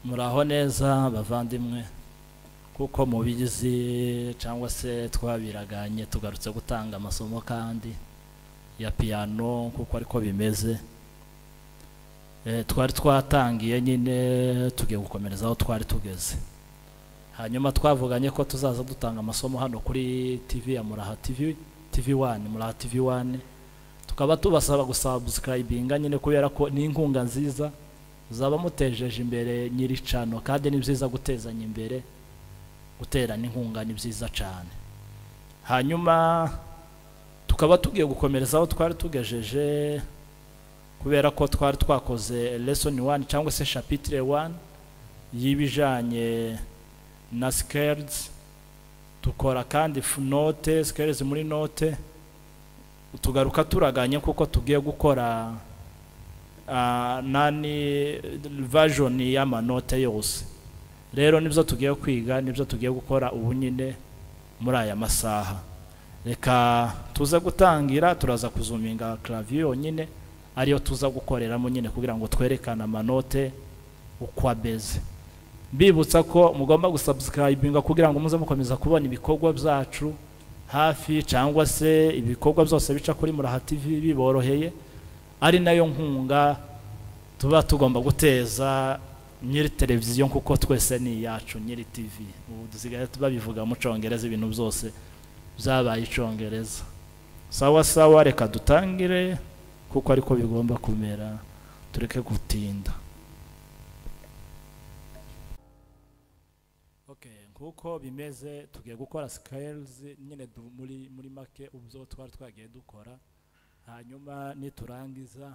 muraho neza bavandimwe kuko mubizi cyangwa se twabiraganye tugarutse gutanga amasomo kandi ya piyano kuko ariko bimeze Eh, twari twatangiye nyine tugiye gukomereza aho twari tugeze hanyuma twavuganye ko tuzaza dutanga amasomo hano kuri tv ya muraha tv tv wani muraha tv wani tukaba tubasaba gusubscribinga nyine kubera ko ni inkunga nziza zaba mutejeje imbere nyiri cano kandi ni byiza gutezanya imbere guterana inkunga ni byiza cyane hanyuma tukaba tugiye gukomereza aho twari tugejeje kubera ko twari twakoze lesson one cyangwa se chapitre one y'ibijyanye na scales dukora kandi f- note scales muri note tugaruka turaganye kuko tugiye gukora ah, nani version y'amanote yose rero nibyo tugiye kwiga nibyo tugiye gukora ubu nyine muri aya masaha reka tuze gutangira turaza kuzuminga clavier yonyine ariyo tuza gukoreramo nyine kugira ngo twerekane amanote uko abeze mbibutsa ko mugomba gusubscribinga kugira ngo muze mukomeza kubona ibikorwa byacu hafi cyangwa se ibikorwa byose bica kuri muraha tv biboroheye ari nayo nkunga tuba tugomba guteza nyiri televiziyo kuko twese ni iyacu nyiri tv ubu dusigaye babivuga mu cyongereza ibintu byose byabaye icyongereza sawa sawa reka dutangire kuko ariko bigomba kumera tureke gutinda okay nkuko bimeze tugiye gukora scales nyine du- muri muri make ubwo twari twagiye dukora hanyuma niturangiza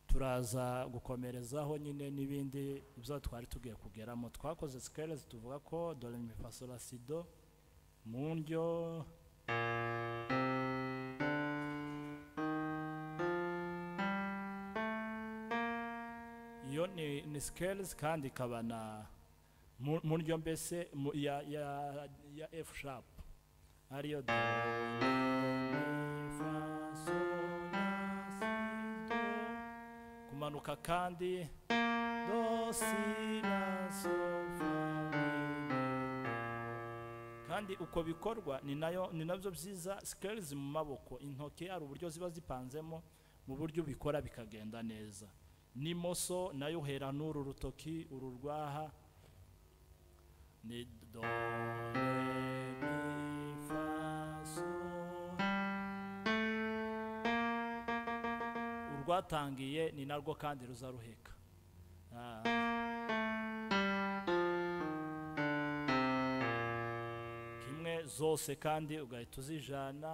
turaza gukomerezaho nyine n'ibindi ibyo twari tugiye kugeramo twakoze scales tuvuga ko dore mifasolasido mu ndyo iyo ni, ni scales kandi ikaba na mu- mu ndyo mbese mu- ya, ya, ya f sharp ariyo do, mi, fa, sol, la, si, do. kumanuka kandi do si la sol fa mi, mi. kandi uko bikorwa ni nayo ni nabyo byiza scales mu maboko intoki hari uburyo ziba zipanzemo mu buryo ubikora bikagenda neza n'imoso nayo uhera n'uru rutoki uru rwaha ni do re mi fa sol urwatangiye ni narwo kandi ruzaruheka Ah. kimwe zose kandi ugahita uzijana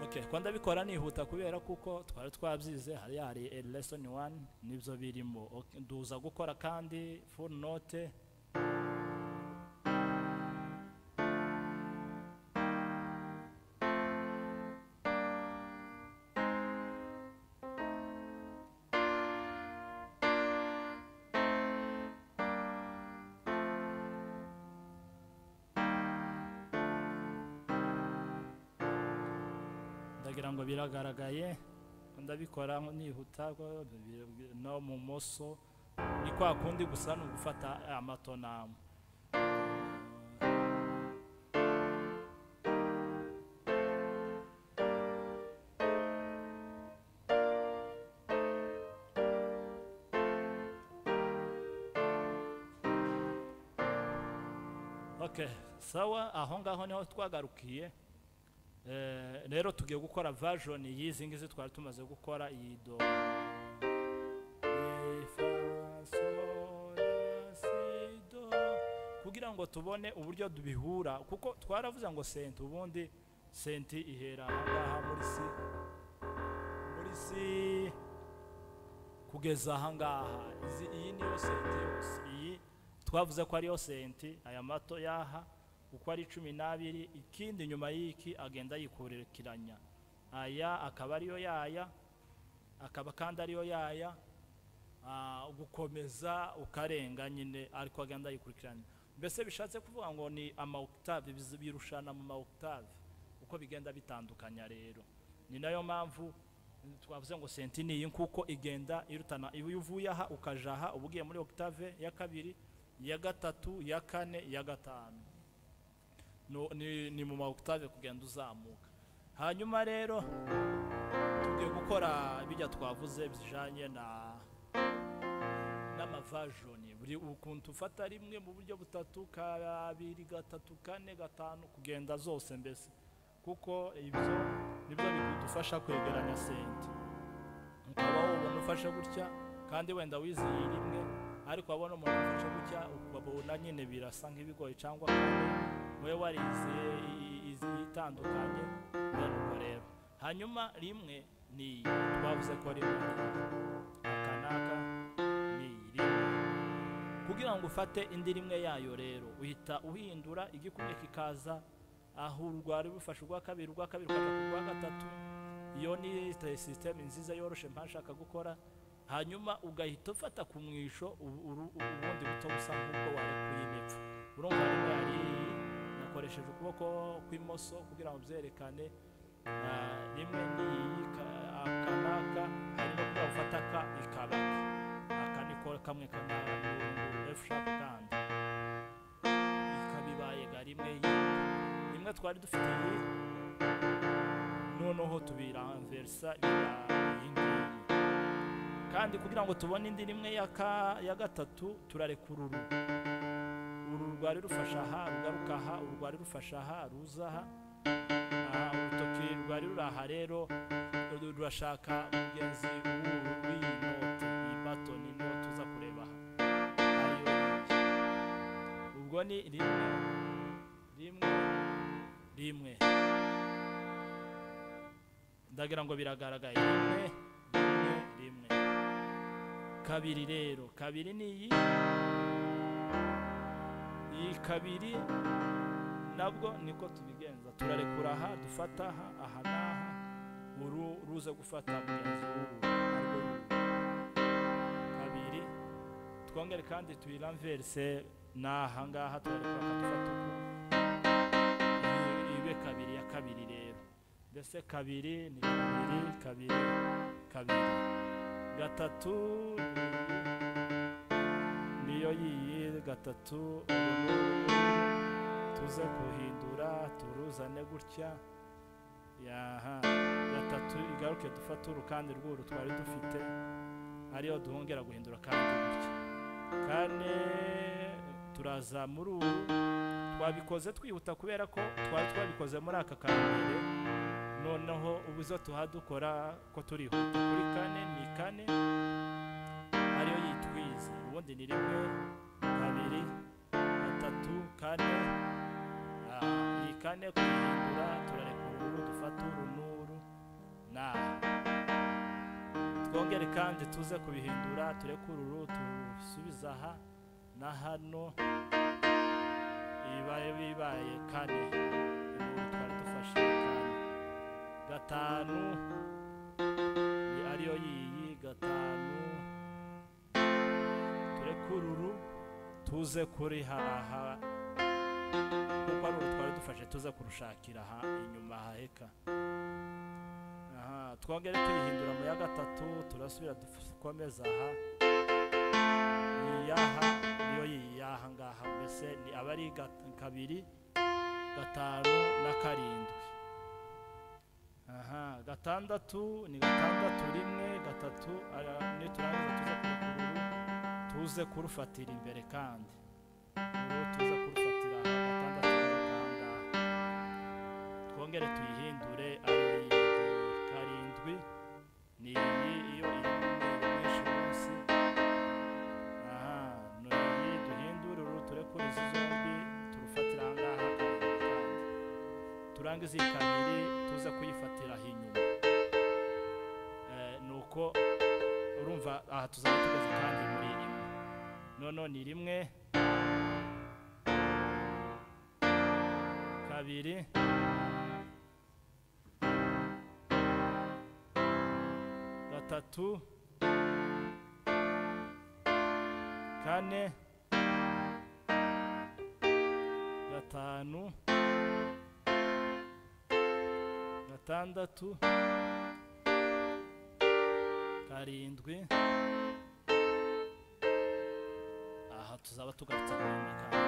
Okay, ko ndabikora nihuta kubera kuko twari twabyize hariya hari a lesson one nibyo birimo Ok, nduza gukora kandi full note ndagira ngo biragaragaye ko ndabikora nko nihuta ko bi- no mu moso ni kwa kundi gusa ni ugufata amatonamu Okay, sawa aho ngaho niho twagarukiye Eh, rero tugiye gukora version y'izi ngizi twari tumaze gukora iyi do Mi, fa, sol, la, si, do. kugira ngo tubone uburyo dubihura kuko twaravuze ngo senti ubundi senti ihera ahangaha muri si muri si kugeza ahangaha izi iyi niyo senti yose iyi twavuze ko ariyo senti aya mato yaha uko ari cumi n'abiri ikindi nyuma y'iki agenda yikurikiranya aya akaba ariyo yaya akaba kandi ariyo yaya ah, gukomeza ukarenga nyine ariko agenda yikurikiranya mbese bishatse kuvuga ngo ni ama octave bizi- birushana mu ma octave uko bigenda bitandukanya rero ni nayo mpamvu twavuze ngo sentiniye kuko igenda irutana iyo uvuye aha ukaja aha uba ugiye muri octave ya kabiri ya gatatu ya kane ya gatanu No- ni, ni mu ma octave kugenda uzamuka hanyuma rero tugiye gukora bijya twavuze bijanye na n'amavajoni buri ukuntu ufata rimwe mu buryo butatu kabiri gatatu kane gatanu kugenda zose mbese kuko ibyo nibyo bidufasha kwegeranya sente ukaba wabona ufashe gutya kandi wenda wizihiye rimwe ariko wabona umuntu ufashe gutya ukabona nyine birasa nk'ibigoye cyangwa kandi wowe wariziye i- izi- itandukanye bene ubwo rero hanyuma rimwe ni iyi twavuze ko rimwe aka n'aka ni iyi rimwe kugira ngo ufate indi rimwe yayo rero uhita uhindura igikumwe kikaza aho urwari rufashe urwa kabiri urwa kabiri ukaja ku rwa gatatu iyo ni sisiteme nziza yoroshe mpashaka gukora hanyuma ugahita ufata ku mwisho ubu- uru- ubundi buto busa nk'ubwo warekuye imipfu urumva rero yari nakoresheje ukuboko kw'imoso kugira ngo byerekane ah, rimwe n'iyi akanaka harimo kuba ufata ka ikabaka aka niko kamwe kanaka F sharp kandi ikabibaye ga rimwe yindi rimwe twari dufite iyi noneho tubiranversa biba iyi ngiyi kandi kugira ngo tubone indi rimwe ya ka- ya gatatu turarekura uru uru rwari rufasha aha rugaruka aha uru rwari rufasha aha ruza aha aha urutoki rwari ruri aha rero ru- rurashaka mugenzi w'uru w'iyi note iyi batoni niyo tuza kureba aha ariyo ubwo ni rimwe rimwe rimwe ndagira ngo biragaragaye rimwe rimwe rimwe kabiri rero kabiri ni iyi iyi kabiri nabwo niko tubigenza turarekura aha dufata aha aha n'aha uru ruza gufata mugenzi w'uru arwo ruru. kabiri twongere kandi tuyiranverse n'aha ngaha turarekura aha dufata uku Iyi- ibe kabiri ya kabiri rero mbese kabiri ni kabiri kabiri kabiri gatatu ni- niyo yiyi gatatu tuze kuhindura turuzane gutya yaha gatatu igaruke dufate urukandi rw'uru twari dufite ariyo duhongera guhindura kandi gutya kane turaza muri uru twabikoze twihuta kubera ko twari twabikoze muri aka kambere noneho ubu izo tuhadukora ko turihuta kuri kane ni kane ariyo yitwize ubundi ni rimwe kabiri gatatu kane Ah, ni kane kuyihindura turarekura uru dufata uru n'uru na twongere kandi tuze kubihindura turekure uru tusubize aha na hano ibibaye bibaye kane ubu twari dufashe kane gatanu ni ariyo yiyi gatanu turekururu tuze kuri haha kuko ari uru twari dufashe tuze kurushakira aha inyuma haheka aha twongere tuyihindura mu ya gatatu turasubira dukomeza aha iyaha niyo yiyaha ngaha mbese ni aba ari gat- kabiri gatanu na karindwi aha gatandatu ni gatandatu rimwe gatatu ara- niturangiza tuze kurukururu tuze kurufatira imbere kandi ubu tuze kurufatira aha gatandatu ngaha twongere tuyihindure ariyo yindi karindwi ni iyi iyo iri mu mweru mwinshi munsi aha ni iyi duhindure uru turekure izi zombi turufatira aha ngaha karindwi kandi turangize iyi kabiri tuza kuyifatira aho inyuma Eh, nuko urumva aha tuzaba tugeze kandi muri rimwe noneho ni rimwe kabiri gatatu kane gatanu gatandatu karindwi aha tuzaba tugarutse kuri nyakanga